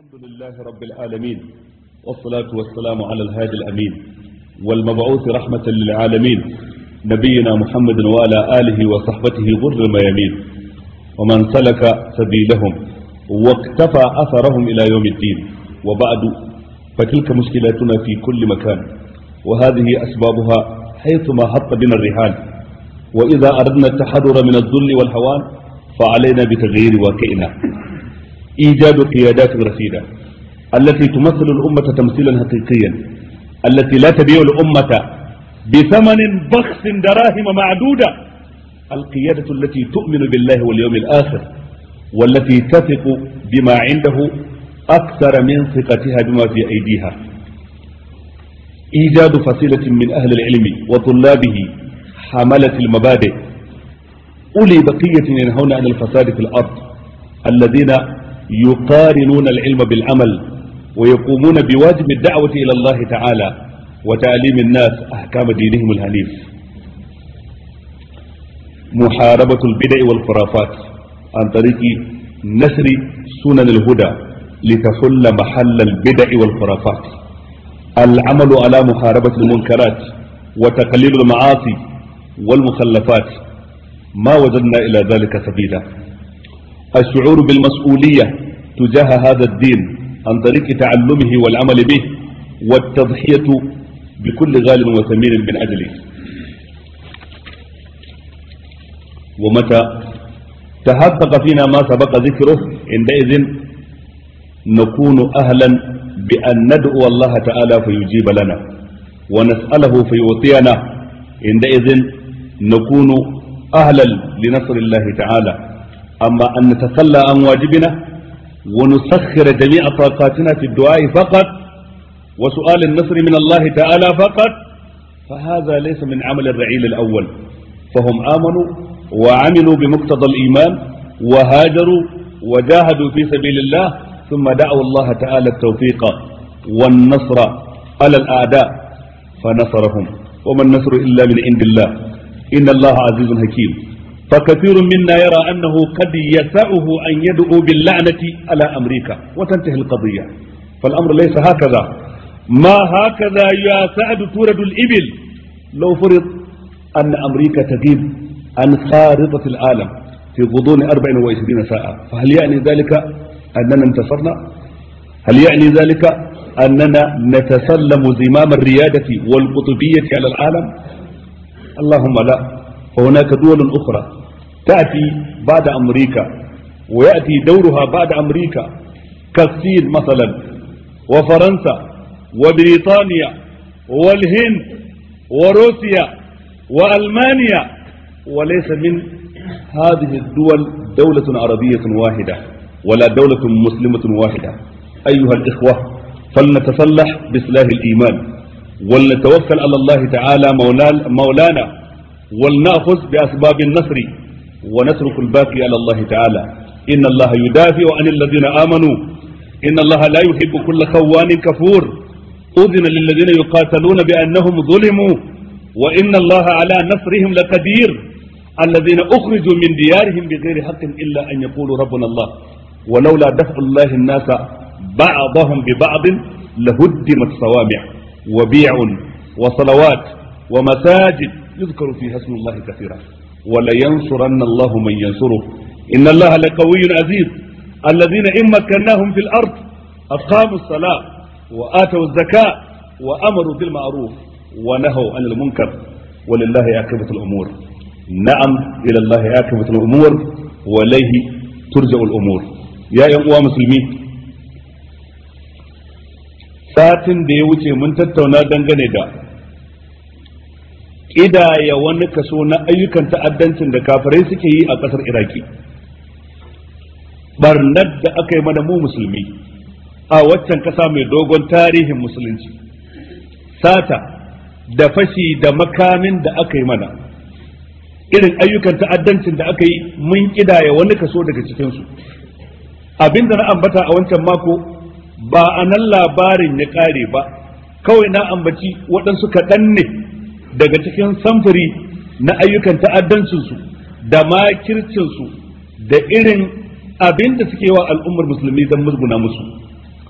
الحمد لله رب العالمين والصلاة والسلام على الهادي الأمين والمبعوث رحمة للعالمين نبينا محمد وعلى آله وصحبته غر الميامين ومن سلك سبيلهم واقتفى أثرهم إلى يوم الدين وبعد فتلك مشكلاتنا في كل مكان وهذه أسبابها حيثما حط بنا الرحال وإذا أردنا التحرر من الذل والهوان فعلينا بتغيير واقعنا إيجاد قيادات رشيدة التي تمثل الأمة تمثيلا حقيقيا التي لا تبيع الأمة بثمن بخس دراهم معدودة القيادة التي تؤمن بالله واليوم الآخر والتي تثق بما عنده أكثر من ثقتها بما في أيديها إيجاد فصيلة من أهل العلم وطلابه حملة المبادئ أولي بقية ينهون عن الفساد في الأرض الذين يقارنون العلم بالعمل ويقومون بواجب الدعوة إلى الله تعالى وتعليم الناس أحكام دينهم الحنيف محاربة البدع والخرافات عن طريق نشر سنن الهدى لتحل محل البدع والخرافات العمل على محاربة المنكرات وتقليل المعاصي والمخلفات ما وجدنا إلى ذلك سبيلا الشعور بالمسؤولية تجاه هذا الدين عن طريق تعلمه والعمل به والتضحية بكل غال وثمين من أجله ومتى تحقق فينا ما سبق ذكره عندئذ نكون أهلا بأن ندعو الله تعالى فيجيب لنا ونسأله فيعطينا عندئذ نكون أهلا لنصر الله تعالى أما أن نتخلى عن واجبنا ونسخر جميع طاقاتنا في الدعاء فقط وسؤال النصر من الله تعالى فقط فهذا ليس من عمل الرعيل الأول فهم آمنوا وعملوا بمقتضى الإيمان وهاجروا وجاهدوا في سبيل الله ثم دعوا الله تعالى التوفيق والنصر على الأعداء فنصرهم وما النصر إلا من عند الله إن الله عزيز حكيم فكثير منا يرى أنه قد يسعه أن يدعو باللعنة على أمريكا وتنتهي القضية فالأمر ليس هكذا ما هكذا يا سعد تورد الإبل لو فرض أن أمريكا تغيب عن خارطة العالم في غضون 24 ساعة فهل يعني ذلك أننا انتصرنا هل يعني ذلك أننا نتسلم زمام الريادة والقطبية على العالم اللهم لا وهناك دول أخرى تأتي بعد أمريكا ويأتي دورها بعد أمريكا كالصين مثلا وفرنسا وبريطانيا والهند وروسيا وألمانيا وليس من هذه الدول دولة عربية واحدة ولا دولة مسلمة واحدة أيها الإخوة فلنتسلح بسلاح الإيمان ولنتوكل على الله تعالى مولانا ولنأخذ بأسباب النصر ونترك الباقي على الله تعالى إن الله يدافع عن الذين آمنوا إن الله لا يحب كل خوان كفور أذن للذين يقاتلون بأنهم ظلموا وإن الله على نصرهم لقدير الذين أخرجوا من ديارهم بغير حق إلا أن يقولوا ربنا الله ولولا دفع الله الناس بعضهم ببعض لهدمت صوامع وبيع وصلوات ومساجد يذكر فيها اسم الله كثيرا ولينصرن الله من ينصره إن الله لقوي عزيز الذين إن مكناهم في الأرض أقاموا الصلاة وآتوا الزكاة وأمروا بالمعروف ونهوا عن المنكر ولله عاقبة الأمور نعم إلى الله عاقبة الأمور وإليه ترجع الأمور يا أيها مسلمين satin da ya wuce mun tattauna dangane da ƙidaya wani kaso na ayyukan ta'addancin da kafirai suke yi a ƙasar iraki barnar da aka yi mana mu musulmi a waccan ƙasa mai dogon tarihin musulunci sata da fashi da makamin da aka yi mana irin ayyukan ta'addancin da aka yi mun ƙidaya wani kaso daga cikinsu abinda na ambata a wancan mako ba a nan labarin ya ƙare ba kawai na ambaci waɗansu kaɗan ne daga cikin samfuri na ayyukan ta'addancinsu da makircinsu da irin abin da suke wa al'ummar musulmi don musguna musu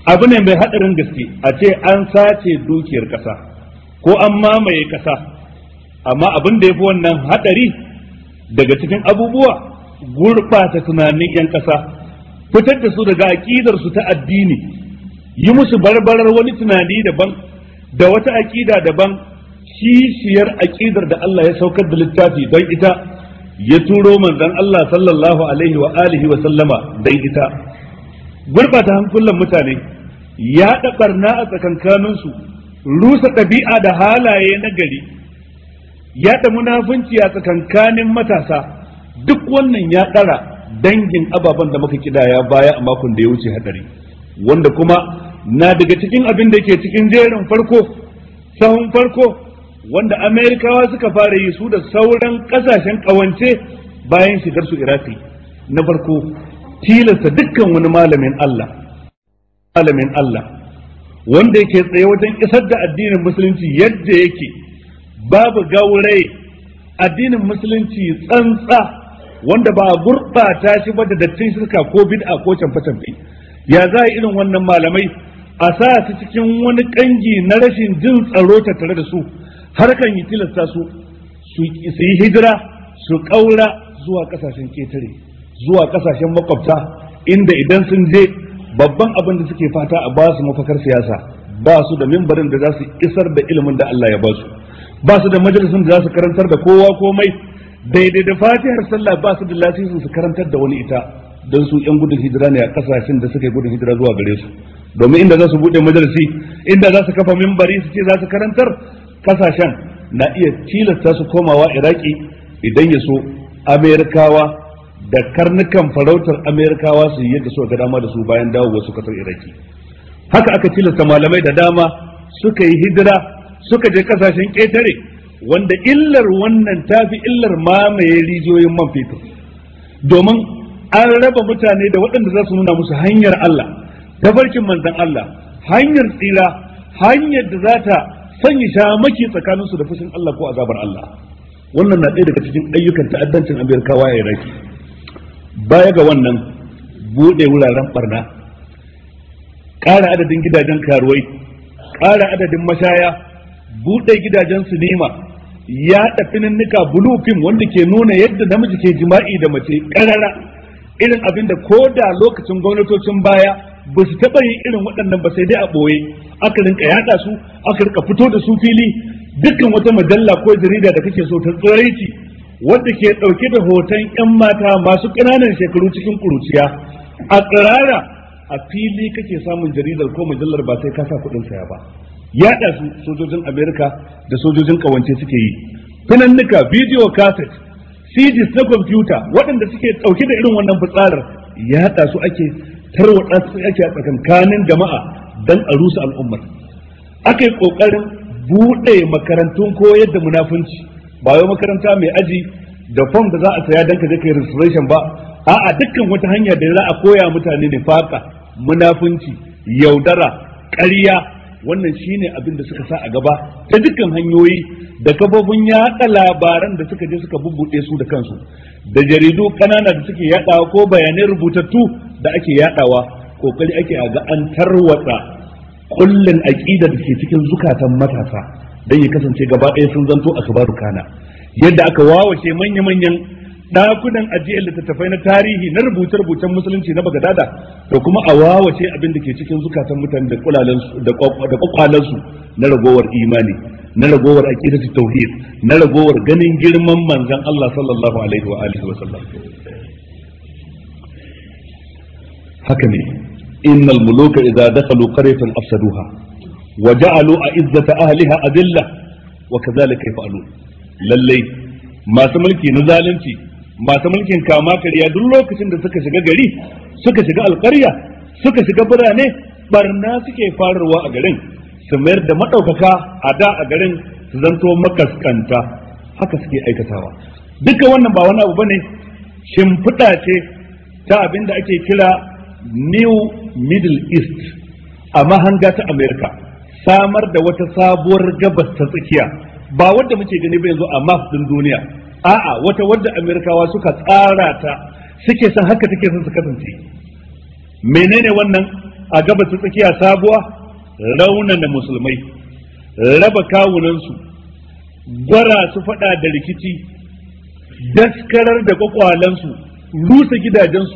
abu ne mai haɗarin gaske a ce an sace dukiyar ƙasa ko an mamaye ƙasa amma abin da ya fi wannan haɗari daga cikin abubuwa gurɓata tunanin 'yan ƙasa fitar da su daga aƙidarsu ta addini yi musu barbarar wani tunani daban da wata aƙida daban kishiyar aƙidar da Allah ya saukar da littafi don ita ya turo manzon Allah sallallahu alaihi wa alihi wa sallama don ita gurbata hankulan mutane ya barna a tsakankaninsu rusa ɗabi'a da halaye na gari yaɗa munafunci a tsakankanin matasa duk wannan ya ɗara dangin ababen da muka kidaya baya a makon da ya wuce hadari wanda kuma na daga cikin abin da ke cikin jerin farko sahun farko wanda amerikawa suka fara yi su da sauran kasashen kawance bayan shigar su iraki na farko tilasta dukkan wani malamin Allah malamin Allah wanda yake tsaye wajen isar da addinin musulunci yadda yake babu gauraye addinin musulunci tsantsa wanda ba a gurɓata shi ba da dattin shirka ko bid'a ko canfe-canfe ya za irin wannan malamai a sa su cikin wani kangi na rashin jin tsaro tattare da su har kan yi tilasta su su yi hijira su ƙaura zuwa ƙasashen ketare zuwa ƙasashen makwabta inda idan sun je babban abin da suke fata a ba su mafakar siyasa ba su da mimbarin da za su isar da ilimin da Allah ya ba su ba su da majalisun da za su karantar da kowa komai daidai da fatihar sallah ba su da lasisin su karantar da wani ita don su yan gudun hijira ne a kasashen da suka yi gudun hijira zuwa gare su domin inda za su bude majalisi inda za su kafa mimbari su ce za su karantar kasashen na iya tilasta su komawa iraki idan ya so amerikawa da karnukan farautar amerikawa su yi yadda su ga dama da su bayan dawo wasu kasar iraki haka aka tilasta malamai da dama suka yi hijira suka je kasashen ƙetare wanda illar wannan tafi illar mamaye rijiyoyin man fetur domin an raba mutane da waɗanda za su nuna musu hanyar Allah tafarkin manzon Allah hanyar tsira hanyar da za ta sanya shamaki tsakaninsu da fushin Allah ko azabar Allah wannan na ɗaya daga cikin ayyukan ta'addancin Amerikawa a Iraki baya ga wannan buɗe wuraren barna ƙara adadin gidajen karuwai ƙara adadin mashaya buɗe gidajen sinima ya fininnika bulu fim wanda ke nuna yadda namiji ke jima'i da mace ƙarara irin abin da ko da lokacin gwamnatocin baya ba su taɓa yin irin waɗannan ba sai dai a ɓoye aka rinka yaɗa su aka rinka fito da su fili dukkan wata majalla ko jarida da kake so ta tsiraici wadda ke ɗauke da hoton 'yan mata masu ƙananan shekaru cikin ƙuruciya a tsirara a fili kake samun jaridar ko mujallar ba sai ka sa kuɗin saya ba yaɗa su sojojin amerika da sojojin ƙawance suke yi finannuka bidiyo cassette CDs na kwamfuta waɗanda suke ɗauke da irin wannan fitsarar yaɗa su ake tarwatsa su ake a tsakankanin jama'a don a rusa al'ummar aka yi ƙoƙarin buɗe makarantun koyar da munafunci ba wai makaranta mai aji da fom da za a saya don ka je kai registration ba a'a dukkan wata hanya da za a koya mutane ne faka munafunci yaudara ƙarya wannan shine abin da suka sa a gaba ta dukkan hanyoyi da kafofin yaɗa labaran da suka je suka bubbuɗe su da kansu da jaridu ƙanana da suke yaɗawa ko bayanai rubutattu da ake yaɗawa kokari ake a ga an tarwatsa kullun aqida da ke cikin zukatan matasa dan ya kasance gaba ɗaya sun zanto akbaru kana yadda aka wawace manya-manyan ɗakunan ajiyar littattafai na tarihi na rubuce-rubucen musulunci na bagadada da kuma a wawace abin da ke cikin zukatan mutane da kwakwalansu na ragowar imani na ragowar aqidatu tauhid na ragowar ganin girman manzon Allah sallallahu alaihi wa alihi wa sallam haka ne innal muluka idza dakhalu qaryatan afsaduha wa ja'alu a'izzata ahliha adilla wa kadhalika yaf'alun lallai masu mulki na zalunci masu mulkin kama karya duk lokacin da suka shiga gari suka shiga alƙarya suka shiga birane barna suke fararwa a garin su mayar da maɗaukaka a da a garin su zanto makaskanta haka suke aikatawa duka wannan ba wani abu bane shimfiɗa ce ta abin da ake kira new middle east a mahanga ta america samar da wata sabuwar gabas ta tsakiya ba wadda muke gani ba yanzu a map din duniya a'a wata wadda amerikawa suka tsara ta suke san haka take son su kasance menene wannan a gabas ta tsakiya sabuwa raunana musulmai raba kawunansu gwara su faɗa da rikici daskarar da kwakwalansu rusa gidajensu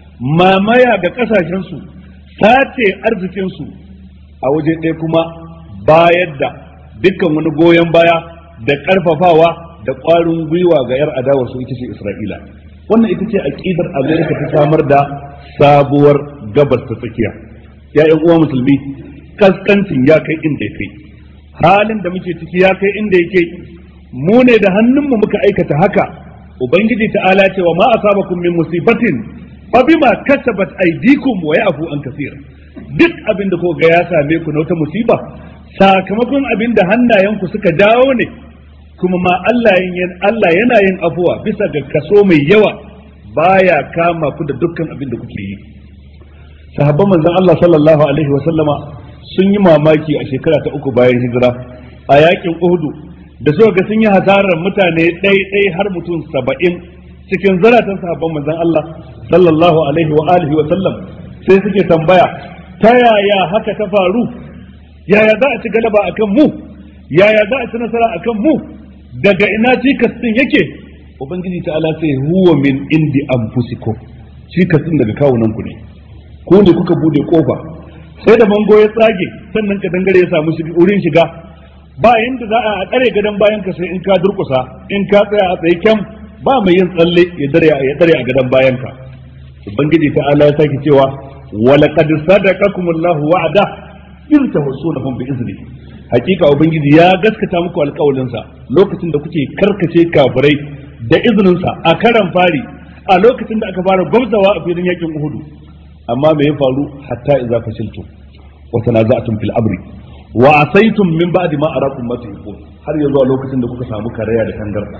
mamaya ga ƙasashensu sace arzikinsu a waje ɗaya kuma bayar da dukkan wani goyon baya da ƙarfafawa da ƙwarin gwiwa ga 'yar adawarsu ita ce isra'ila wannan ita ce aƙidar amerika ta samar da sabuwar gabas ta tsakiya ya uwa musulmi kaskancin ya kai inda ya kai halin da muke ciki ya kai inda yake mu ne da hannunmu muka aikata haka ubangiji ta'ala ce wa ma asabakum min musibatin fa bima kasabat aydikum wa ya'fu an kaseer duk abin da ga ya same ku na wata musiba sakamakon abin da hannayenku suka dawo ne kuma ma Allah Allah yana yin afuwa bisa ga kaso mai yawa baya kama ku da dukkan abin da kuke yi sahabban manzon Allah sallallahu alaihi wa sallama sun yi mamaki a shekara ta uku bayan hijira a yakin Uhudu da suka ga sun yi hasarar mutane ɗai-ɗai har mutum saba'in cikin zaratan sahabban manzon Allah sallallahu alaihi wa alihi wa sallam sai suke tambaya ta yaya haka ta faru yaya za a ci galaba akan mu yaya za a ci nasara akan mu daga ina cikas din yake ubangiji ta'ala sai huwa min indi anfusikum cikas din daga kawunan ku ne ku ne kuka bude kofa sai da mango ya tsage sannan ka dangare ya samu wurin shiga ba yanda za a tsare gadon bayan ka sai in ka durkusa in ka tsaya a tsaye kyam ba mai yin tsalle ya dare ya dare a gadon bayan ka ubangiji ta Allah ya sake cewa wala qad sadaqakumullahu wa'ada in tawassunahum bi izni hakika ubangiji ya gaskata muku alƙawalin sa lokacin da kuke karkace kafirai da izinin sa a karan fari a lokacin da aka fara gwamzawa a filin yakin Uhudu amma me ya faru hatta idza fashiltum wa tanaza'tum fil amri wa asaitum min ba'di ma arakum ma tuhibbun har yanzu a lokacin da kuka samu karaya da tangarda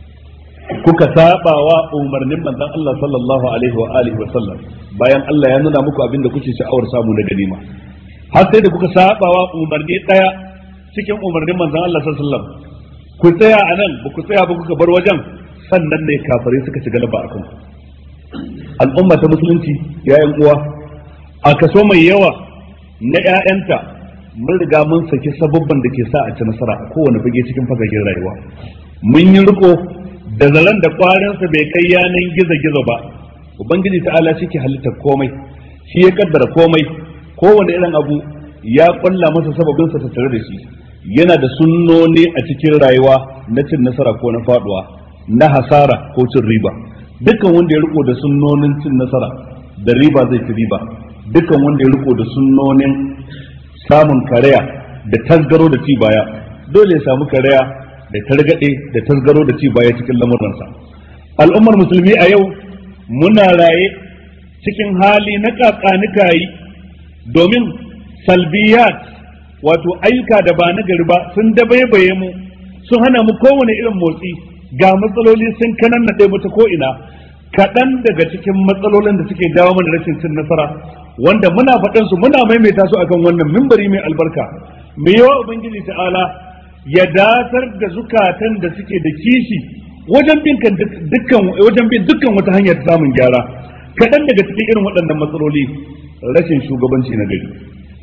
kuka saba wa umarnin manzon Allah sallallahu alaihi wa alihi wa sallam bayan Allah ya nuna muku abin da kuke sha'awar samu na ganima har sai da kuka saba wa umarni daya cikin umarnin manzon Allah sallallahu alaihi wa sallam ku tsaya a nan ba ku tsaya ba kuka bar wajen sannan ne kafare suka ci galaba akan ku al'umma ta musulunci yayan uwa a kaso mai yawa na 'ya'yanta mun riga mun saki sababban da ke sa a ci nasara a kowane fage cikin fagagen rayuwa mun yi riko da zaren da kwarinsa bai kai yanan gizo-gizo ba ubangiji ta'ala shi ke halittar komai shi ya kaddara komai kowane irin abu ya kulla masa sababinsa ta tare da shi yana da sunnoni a cikin rayuwa na cin nasara ko na faduwa na hasara ko cin riba dukkan wanda ya riko da sunnonin cin nasara da riba zai ci riba dukkan wanda ya riko da sunnonin samun karaya da tasgaro da ci baya dole ya samu karaya da targade da tasgaro da ci baya cikin lamuransa al'ummar musulmi a yau muna raye cikin hali na kakanikayi domin salbiyat wato ayyuka da ba na gari ba sun dabaibaye mu sun hana mu kowane irin motsi ga matsaloli sun kanan na mata ko ina kaɗan daga cikin matsalolin da suke dawo mana rashin cin nasara wanda muna faɗan su muna maimaita su akan wannan mimbari mai albarka mai yawa ubangiji ta'ala ya datar da zukatan da suke da kishi wajen bin dukkan wajen bin dukkan wata hanyar samun gyara kaɗan daga cikin irin waɗannan matsaloli rashin shugabanci na gari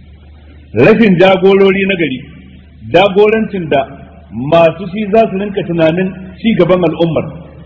rashin jagorori na gari jagorancin da masu shi za su rinka tunanin ci gaban al'ummar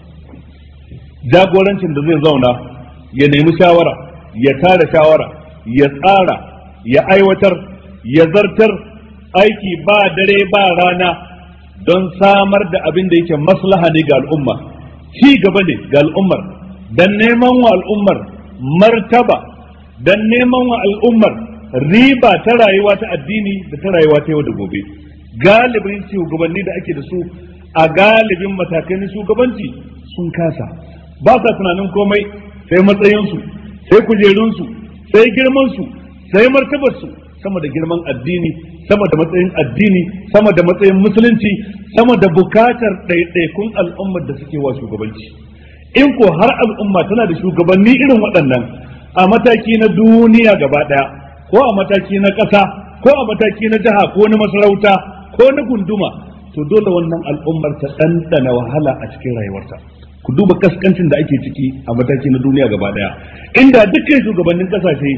jagorancin da zai zauna ya nemi shawara ya tara shawara ya tsara ya aiwatar ya zartar aiki ba dare ba rana don samar da abin da yake maslaha ne ga al'umma ci gaba ne ga al'ummar don neman wa al'ummar martaba don neman wa al'ummar riba ta rayuwa ta addini da ta rayuwa ta yau da gobe galibin shugabanni da ake da su a galibin matakai na shugabanci sun kasa ba sa tunanin komai sai matsayinsu sai kujerunsu sai girmansu sai martabarsu sama da girman addini sama da matsayin addini sama da matsayin musulunci sama da bukatar ɗaiɗaikun al'ummar da suke wa shugabanci in ko har al'umma tana da shugabanni irin waɗannan a mataki na duniya gaba ɗaya ko a mataki na ƙasa ko a mataki na jiha ko na masarauta ko na gunduma to dole wannan al'ummar ta ɗanɗana wahala a cikin rayuwarta ku duba kaskancin da ake ciki a mataki na duniya gaba daya inda dukkan shugabannin kasashe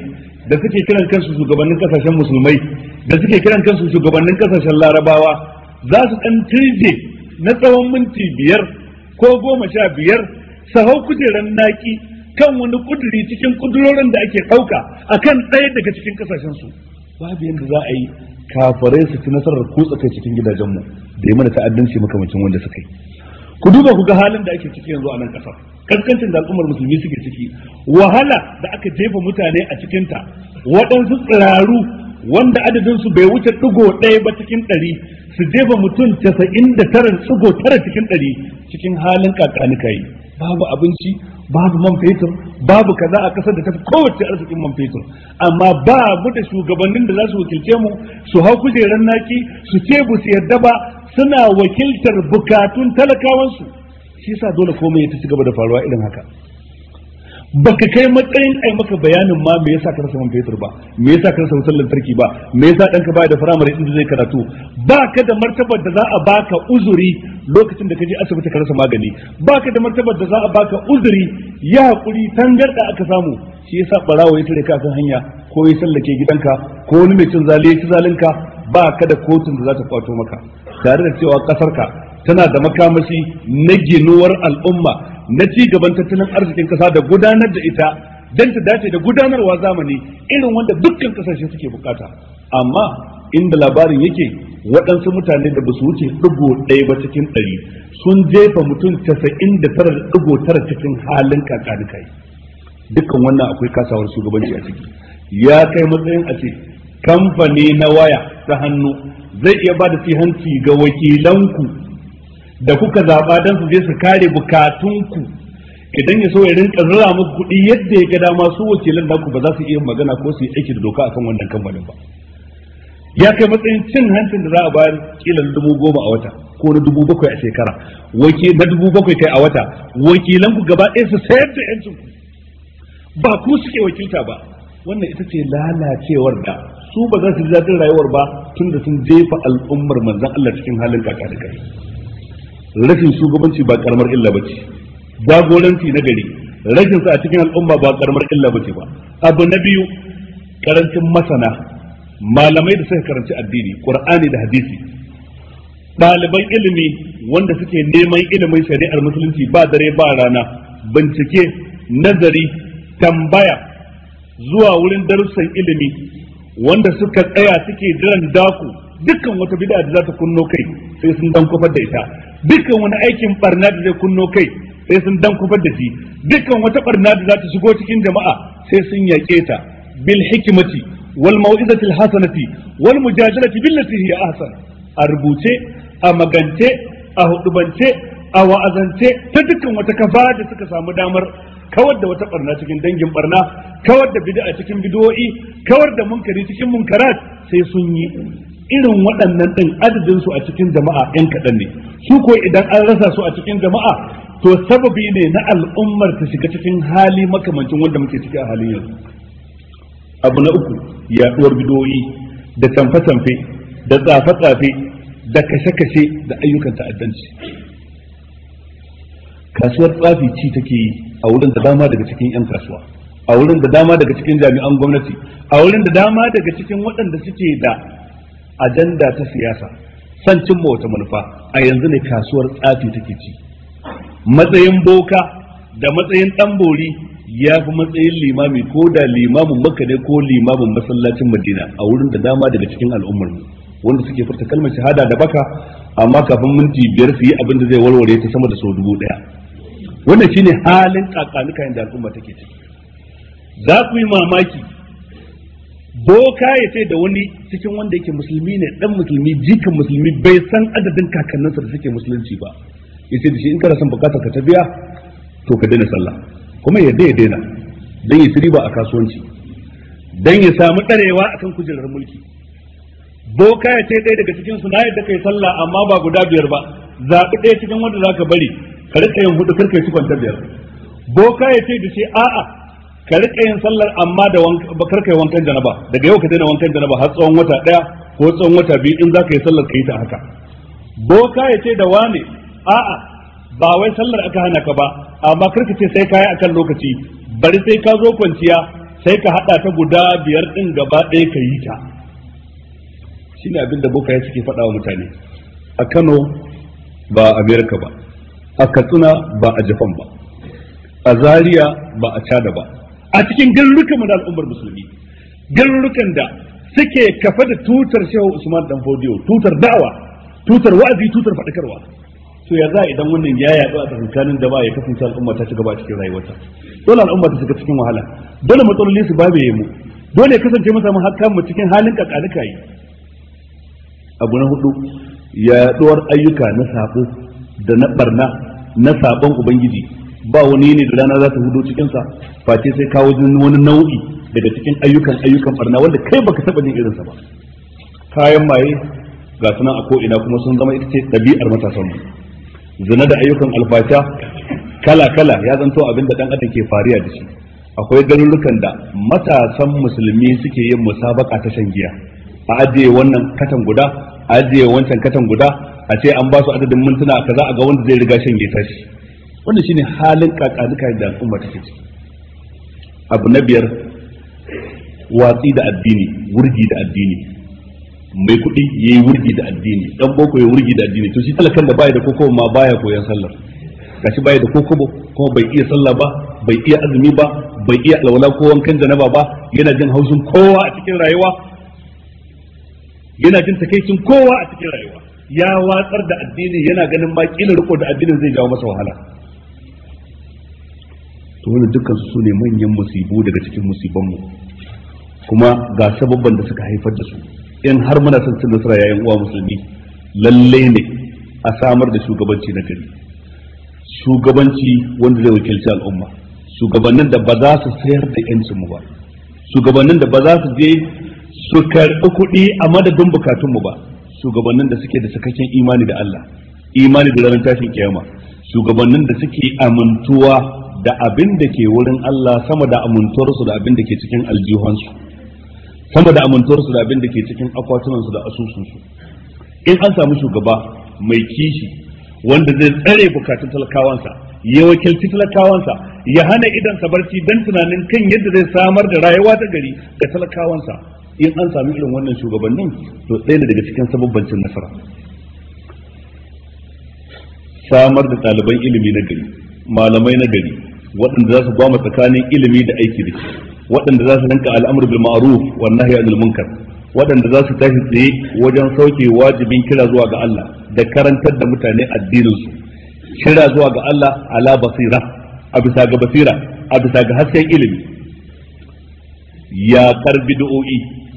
da suke kiran kansu shugabannin kasashen musulmai da suke kiran kansu shugabannin kasashen larabawa za su ɗan tirje na tsawon minti biyar ko goma sha biyar su hau kujerar naki kan wani kuduri cikin kudurorin da ake ɗauka a kan ɗaya daga cikin kasashensu babu yadda za a yi kafarai su ci nasarar kutsa kai cikin gidajenmu da yi mana ta'addanci makamacin wanda suka yi ku duba ku ga halin da ake ciki yanzu a nan kasar kaskancin da al'ummar musulmi suke ciki wahala da aka jefa mutane a cikinta waɗansu tsiraru wanda adadin su bai wuce ɗigo ɗaya ba cikin ɗari su jefa mutum casa'in da tara ɗigo tara cikin ɗari cikin halin kakanika yi babu abinci babu man fetur babu kaza a kasar da tafi kowace arzikin man fetur amma ba mu da shugabannin da za su wakilce mu su hau kujerar naki su ce bu su yarda ba suna wakiltar bukatun talakawansu shi yasa dole komai ya ta ci gaba da faruwa irin haka baka kai matsayin ai maka bayanin ma me yasa ka rasa man fetur ba me yasa ka rasa wutar lantarki ba me yasa danka baya da firamare inda zai karatu ba ka da martabar da za a baka uzuri lokacin da ka je asibiti ka rasa magani ba ka da martabar da za a baka uzuri ya hakuri tangarda aka samu shi yasa barawo ya tare ka kan hanya ko ya sallake gidanka ko wani mai cin zali ya ci zalinka ba ka da kotun da za ta kwato maka tare da cewa kasarka tana da makamashi na ginuwar al'umma na ci gaban tattalin arzikin kasa da gudanar da ita don ta dace da gudanarwa zamani irin wanda dukkan kasashe suke bukata amma inda labarin yake waɗansu mutane da basu wuce ɗigo ɗaya ba cikin ɗari sun jefa mutum casa'in da tara da ɗigo tara cikin halin kakanikai dukkan wannan akwai kasawar shugabanci a ciki ya kai matsayin a ce kamfani na waya ta hannu zai iya ba da hanci ga wakilanku da kuka zaɓa don su je su kare bukatunku idan ya so ya rinka zura muku kuɗi yadda ya ga dama su wakilan naku ba za su iya magana ko su yi aiki da doka akan wannan kamfanin ba ya kai matsayin cin hancin da za a bayar kila na dubu goma a wata ko na dubu bakwai a shekara na dubu bakwai kai a wata wakilanku gaba ɗaya su sayar da yancin ku ba ku suke wakilta ba wannan ita ce lalacewar da su ba za su ji daɗin rayuwar ba tun da sun jefa al'ummar manzan Allah cikin halin kaka da kai rashin shugabanci ba karamar illa ba ce jagoranci na gari rashin sa a cikin al'umma ba karamar illa ba ce ba abu na biyu karancin masana malamai da suka karanci addini qur'ani da hadisi ɗaliban ilimi wanda suke neman ilimin shari'ar musulunci ba dare ba rana bincike nazari tambaya zuwa wurin darussan ilimi wanda suka tsaya suke jiran daku dukkan wata bid'a da za ta kunno kai sai sun dan kofar da ita dukkan wani aikin barna da zai kunno kai sai sun dan kofar da shi dukkan wata barna da za ta shigo cikin jama'a sai sun yaƙe ta bil hikmati wal mau'izati al hasanati wal mujadalati billati hiya ahsan a rubuce a magance a hudubance a wa'azance ta dukkan wata kafa da suka samu damar kawar da wata barna cikin dangin barna kawar da bid'a cikin bid'o'i kawar da munkari cikin munkarat sai sun yi irin waɗannan ɗin adadin su a cikin jama'a yan kaɗan ne su ko idan an rasa su a cikin jama'a to sababi ne na al'ummar ta shiga cikin hali makamancin wanda muke ciki a halin yanzu abu na uku yaɗuwar bid'o'i da tamfe-tamfe da tsafe-tsafe da kashe-kashe da ayyukan ta'addanci kasuwar tsafi ci take yi a wurin da dama daga cikin 'yan kasuwa a wurin da dama daga cikin jami'an gwamnati a wurin da dama daga cikin waɗanda suke da ajanda ta siyasa san cimma wata manufa a yanzu ne kasuwar tsafi take ci matsayin boka da matsayin ɗan bori ya fi matsayin limami ko da limamin makka ne ko limamin masallacin madina a wurin da dama daga cikin al'ummar wanda suke furta kalmar shahada da baka amma kafin minti biyar su yi abin da zai warware ta sama da sau dubu ɗaya wannan shine halin kakanuka da al'umma take ciki za ku yi mamaki boka ya ce da wani cikin wanda yake musulmi ne dan musulmi jikan musulmi bai san adadin kakanninsa da suke musulunci ba ya ce da shi in kana son bukatar ka ta biya to ka daina sallah kuma ya ya daina dan ya riba a kasuwanci dan ya samu ɗarewa akan kujerar mulki boka ya ce ɗaya daga cikin su na yadda kai sallah amma ba guda biyar ba zaɓi ɗaya cikin wanda zaka bari ka rika yin hudu karka yi cikon ta biyar boka ya ce da shi a'a ka rika yin sallar amma da karka yi wankan janaba daga yau ka daina wankan janaba har tsawon wata daya ko tsawon wata biyu in zaka yi sallar ka yi ta haka boka ya ce da wane a'a ba wai sallar aka hana ka ba amma karka ce sai kayi akan lokaci bari sai ka zo kwanciya sai ka hada ta guda biyar din gaba ɗaya ka yi ta shine abin da bokaye suke faɗa wa mutane a Kano ba a Amerika ba a Katsina ba a Japan ba a Zaria ba a Chad ba a cikin garurukan mu da al'ummar musulmi garurukan da suke kafa da tutar Shehu Usman Dan Fodiyo tutar da'awa tutar wa'azi tutar faɗakarwa to ya za idan wannan ya yaɗu a tsakanin da ba ya kasance al'umma ta ci gaba a cikin rayuwarta dole al'umma ta shiga cikin wahala dole matsaloli su babe mu dole ya kasance mu samu hakkan mu cikin halin kakanuka yi abu na hudu yaɗuwar ayyuka na sabo da na barna na sabon ubangiji ba wani ne da rana za ta hudo cikin sa face sai kawo wani nau'i daga cikin ayyukan ayyukan barna wanda kai baka taba jin irinsa ba kayan maye ga sunan a ko ina kuma sun zama ita ce ɗabi'ar matasan mu zina da ayyukan alfasha kala kala ya zanto abin da dan adam ke fariya da shi akwai garurukan da matasan musulmi suke yin musabaka ta shan giya a ajiye wannan katan guda a ajiye wancan katan guda a ce an ba su adadin mintuna kaza a ga wanda zai riga shan giya shi wannan shine halin kakanuka da al'umma take ciki abu na biyar watsi da addini wurgi da addini mai kuɗi ya yi wurgi da addini dan boko ya wurgi da addini to shi talakan da baya da koko ma baya koyan sallar gashi baya da koko kuma bai iya sallah ba bai iya azumi ba bai iya alwala ko wankan janaba ba yana jin haushin kowa a cikin rayuwa yana jin takeicin kowa a cikin rayuwa ya watsar da addini yana ganin ma kila riko da addinin zai jawo masa wahala to wannan dukkan su ne manyan musibu daga cikin musibanmu kuma ga sababban da suka haifar da su in har muna son cin nasara yayin uwa musulmi lalle ne a samar da shugabanci na gari shugabanci wanda zai wakilci al'umma shugabannin da ba za su sayar da yancin mu ba shugabannin da ba za su je su karɓi kuɗi a madadin bukatun mu ba shugabannin da suke da cikakken imani da Allah imani da ranar tashin kiyama shugabannin da suke amintuwa da abin da ke wurin Allah sama da amintuwarsu da abin da ke cikin aljihunsu sama da amintuwarsu da abin da ke cikin akwatunansu da asusunsu in an samu shugaba mai kishi wanda zai tsare bukatun talakawansa ya wakilci talakawansa ya hana idansa barci don tunanin kan yadda zai samar da rayuwa ta gari ga talakawansa in an sami irin wannan shugabannin to ɗaya ne daga cikin sababbancin nasara samar da ɗaliban ilimi na gari malamai na gari waɗanda za su gwama tsakanin ilimi da aiki da shi waɗanda za su rinka al'amur bil ma'ruf wa nahyi anil munkar waɗanda za su tashi tsaye wajen sauke wajibin kira zuwa ga Allah da karantar da mutane addinin su kira zuwa ga Allah ala basira a bisa ga basira a bisa ga hasken ilimi ya karbi du'o'i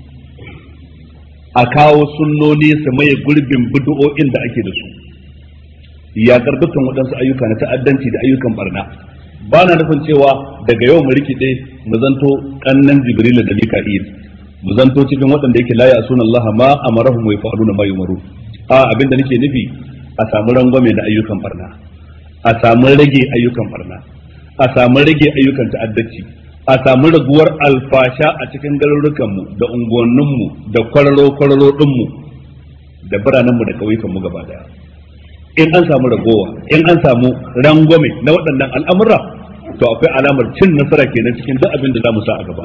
a kawo sunnoni su maye gurbin bid'o'in da ake da su ya dukkan waɗansu ayyuka na ta'addanci da ayyukan barna ba na nufin cewa daga yau mu rikide mu zanto kannan jibril da mika'il mu zanto cikin waɗanda yake la ya'suna Allah ma amarahum wa yaf'aluna ma yumaru a abinda nake nufi a samu rangwame da ayyukan barna a samu rage ayyukan barna a samu rage ayyukan ta'addanci a samu raguwar alfasha a cikin garurukan mu da unguwannin mu da kwararo kwararo din mu da biranen mu da kauyukan mu gaba daya in an samu ragowa in an samu rangwame na waɗannan al'amura to akwai alamar cin nasara kenan cikin duk abin da za mu sa a gaba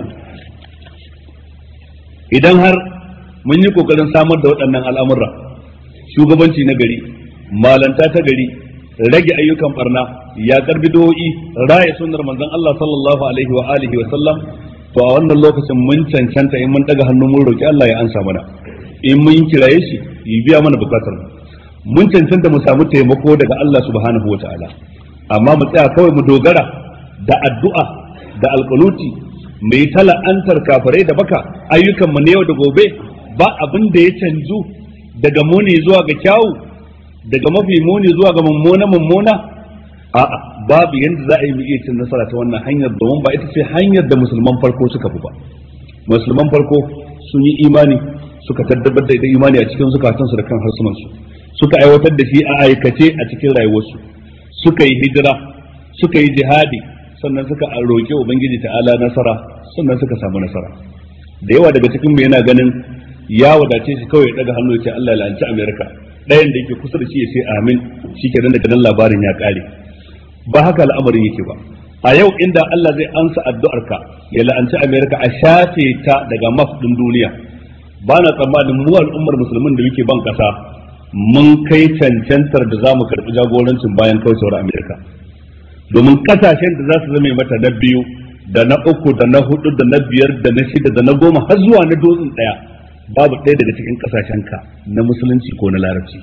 idan har mun yi kokarin samar da waɗannan al'amura shugabanci na gari malanta ta gari rage ayyukan barna ya karbi do'i raya sunnar manzon Allah sallallahu alaihi wa alihi wa sallam to a wannan lokacin mun cancanta in mun daga hannu mun roki Allah ya ansa mana in mun kiraye shi ya biya mana bukatar mu mun cancanta mu samu taimako daga Allah subhanahu wa ta'ala amma mu tsaya kawai mu dogara da addu'a da alƙanuti mu yi tala'antar kafirai da baka ayyukan mu na yau da gobe ba abin da ya canzu daga muni zuwa ga kyawu daga mafi muni zuwa ga mummuna mummuna a'a babu yanda za a yi mu iya cin nasara ta wannan hanyar domin ba ita ce hanyar da musulman farko suka fi ba musulman farko sun yi imani suka tabbatar da imani a cikin zukatansu da kan harsunansu suka aiwatar da shi a aikace a cikin rayuwarsu suka yi hijira suka yi jihadi sannan suka roƙi ubangiji ta'ala nasara sannan suka samu nasara da yawa daga cikin mu yana ganin ya wadace shi kawai ya daga hannu ya ce Allah ya la'anci Amerika ɗayan da yake kusa da shi ya ce amin shikenan daga nan labarin ya ƙare ba haka al'amarin yake ba a yau inda Allah zai ansa addu'arka ya la'anci Amerika a shafe ta daga map din duniya ba na tsammanin mu al'ummar musulmin da muke ban kasa mun kai cancantar da za mu karɓi jagorancin bayan kaucewar Amerika domin kasashen da za su zama mata na biyu da na uku da na hudu da na biyar da na shida da na goma har zuwa na dozin ɗaya babu ɗaya daga cikin kasashen ka na musulunci ko na larabci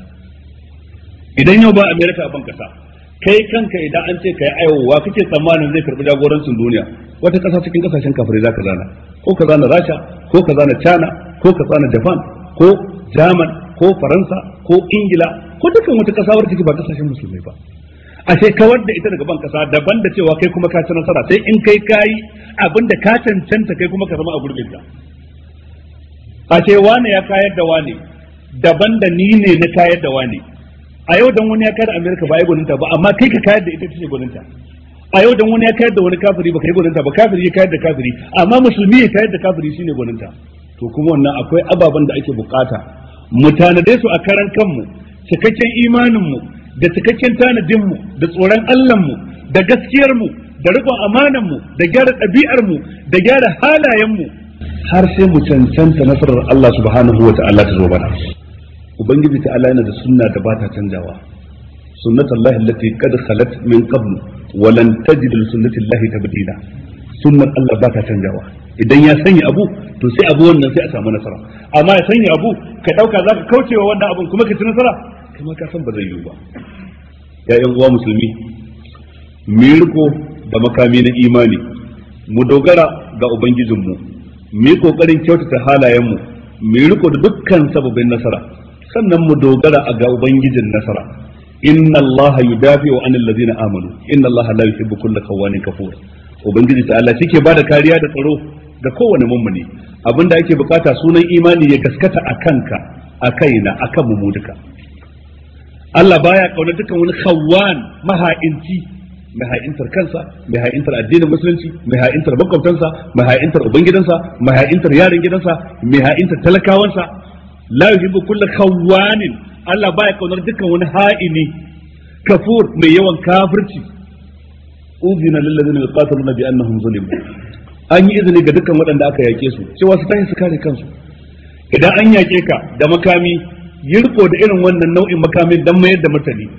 idan yau ba Amerika a ban kasa kai kanka idan an ce kai aiwowa kake tsammanin zai karbi jagorancin duniya wata kasa cikin kasashen kafirai zaka zana ko ka zana Rasha ko ka zana China ko ka zana Japan ko German ko Faransa ko Ingila ko dukkan wata kasa wadda take ba kasashen musulmai ba ashe kawar da ita daga ban kasa daban da cewa kai kuma ka ci nasara sai in kai kayi abinda ka cancanta kai kuma ka zama a gurbin ka ashe wane ya kayar da wane daban da ni ne na kayar da wane a yau dan wani ya kayar da Amerika ba ai gwaninta ba amma kai ka kayar da ita ce gwaninta a yau dan wani ya kayar da wani kafiri ba kai gwaninta ba kafiri ya kayar da kafiri amma musulmi ya kayar da kafiri shine gwaninta to kuma wannan akwai ababen da ake bukata mu tanade su a karan kanmu cikakken imanin mu da cikakken tanadin mu da tsoron Allah mu da gaskiyar mu da riƙon amanan mu da gyara ɗabi'ar mu da gyara halayen mu har sai mu cancanta nasarar Allah subhanahu wa ta'ala ta zo bana ubangiji ta Allah yana da sunna da ba ta canjawa sunnatullahi allati qad khalat min qabl wa lan tajid li sunnatillahi tabdila sunnar Allah ba ta canjawa idan ya sanya abu to sai abu wannan sai a samu nasara amma ya sanya abu ka dauka zaka kaucewa wannan abun kuma ka ci nasara kuma ka san ba zai yiwu ba ya yan uwa musulmi mu riko da makami na imani mu dogara ga ubangijinmu mu yi kokarin kyautata halayenmu mu riko da dukkan sababin nasara sannan mu dogara a ga ubangijin nasara inna Allah yudafi wa anil ladina amanu inna Allah la yuhibbu kulla kawanin kafur ubangiji ta Allah shike bada kariya da tsaro ga kowane mummuni abinda ake bukata sunan imani ya gaskata a kanka a kaina akan mu duka Allah baya kauna dukan wani khawan maha'inci mai ha'intar kansa mai ha'intar addinin musulunci mai ha'intar makwabtansa mai ha'intar ubangidansa mai ha'intar yaran gidansa mai ha'intar talakawansa la yuhibbu kulla khawanin Allah baya kaunar dukkan wani ha'ini kafur mai yawan kafirci uzina lil ladina yuqatiluna bi annahum zulimu an yi izini ga dukkan waɗanda aka yake su cewa su tashi su kare kansu idan an yake ka da makami yi riko da irin wannan nau'in makamin dan mayar da martani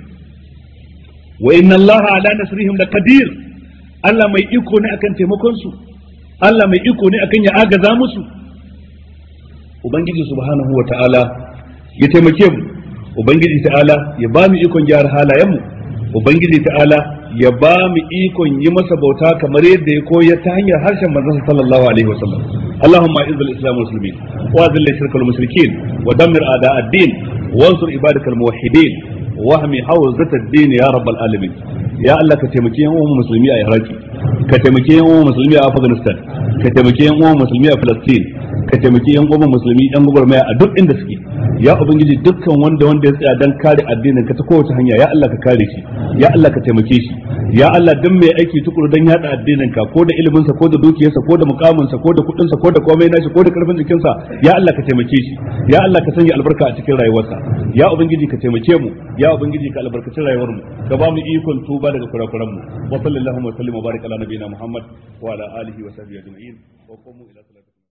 wa inna Allah ala nasrihim laqadir Allah mai iko ne akan taimakon su Allah mai iko ne akan ya agaza musu ubangiji subhanahu wa ta'ala ya taimake mu ubangiji ta'ala ya ba mu ikon gyara halayen mu ubangiji ta'ala ya ba mu ikon yi masa bauta kamar yadda ya koya ta hanyar harshen manzon sallallahu alaihi wasallam اللهم اعز الاسلام والمسلمين واذل الشرك والمشركين ودمر اعداء الدين وانصر عبادك الموحدين واهمي حوزة الدين يا رب العالمين يا الله كتمكي يوم مسلمي a Iraki ka taimaki yan uwan musulmi a Afghanistan ka taimaki yan uwan musulmi a Palestine ka taimaki yan uwan musulmi yan gwagwarmaya a duk inda suke ya ubangiji dukkan wanda wanda ya tsaya dan kare addinin ka ta kowace hanya ya Allah ka kare shi ya Allah ka taimake shi ya Allah duk mai aiki tukuru dan yada addinin ka ko da ilimin sa ko da dukiyarsa ko da mukamin sa ko da kudin sa ko da komai nashi ko da karfin jikin sa ya Allah ka taimake shi ya Allah ka sanya albarka a cikin rayuwarsa ya ubangiji ka taimake mu ya ubangiji ka albarkaci rayuwar mu ka ba mu ikon tuba daga kurakuran mu wa sallallahu wa sallim wa barik ala nabiyina muhammad wa ala alihi wa sahbihi ajma'in wa qumu ila